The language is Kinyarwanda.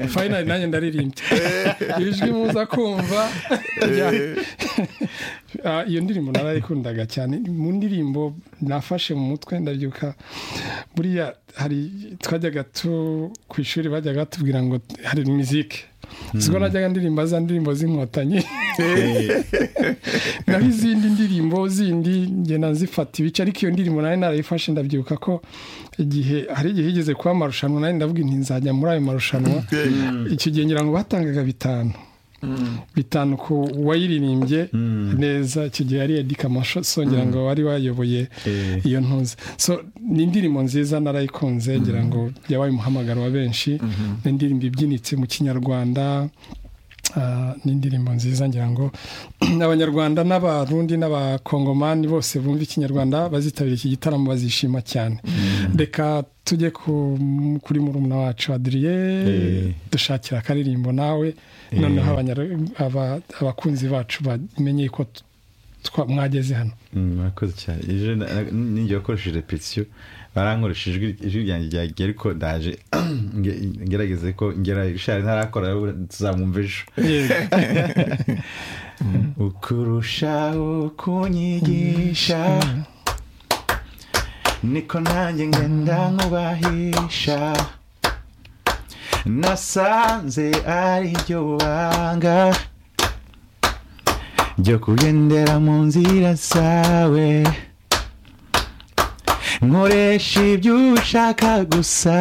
fayinari nanjye ndaririmbye ijwi muza kumva iyo ndirimbo narayikundaga cyane mu ndirimbo nafashe mu mutwe ndabyuka buriya hari twajyaga tu ku ishuri bajyaga batubwira ngo hari mizike siko najyaga ndirimba za ndirimbo z'inkotanyi naho izindi ndirimbo zindi ngenda nzifata ibice ariko iyo ndirimbo nari narayifashe ndabyibuka ko igihe hari igihe higeze kuba amarushanwa nari ndavuga inti nzajya muri ayo marushanwa icyo gihe ngira ngo batangaga bitanu bitanu ku wayiririmbye neza icyo gihe ari edika masosongera ngo wari wayoboye iyo ntuzi so ni indirimbo nziza narayikunze ngira ngo yabaye umuhamagaro wa benshi ni indirimbo ibyinitse mu kinyarwanda ni indirimbo nziza ngira ngo abanyarwanda n'abarundi n'abakongomani bose bumva ikinyarwanda bazitabira iki gitaramo bazishima cyane reka tujye kuri murumuna wacu adiriye dushakira akaririmbo nawe noneho abakunzi bacu bamenye ko mwageze hano murakoze cyane ninjye wakoresheje repetisiyo barankoresha ijwi ryanjye ryagiye ariko ndaje ngerageze ko ngera ishari ntarakora tuzamwumva ejo ukurushaho kunyigisha niko nanjye ngenda nkubahisha nasanze ari ryo banga ryo kugendera mu nzira zawe nkoresha ibyo ushaka gusa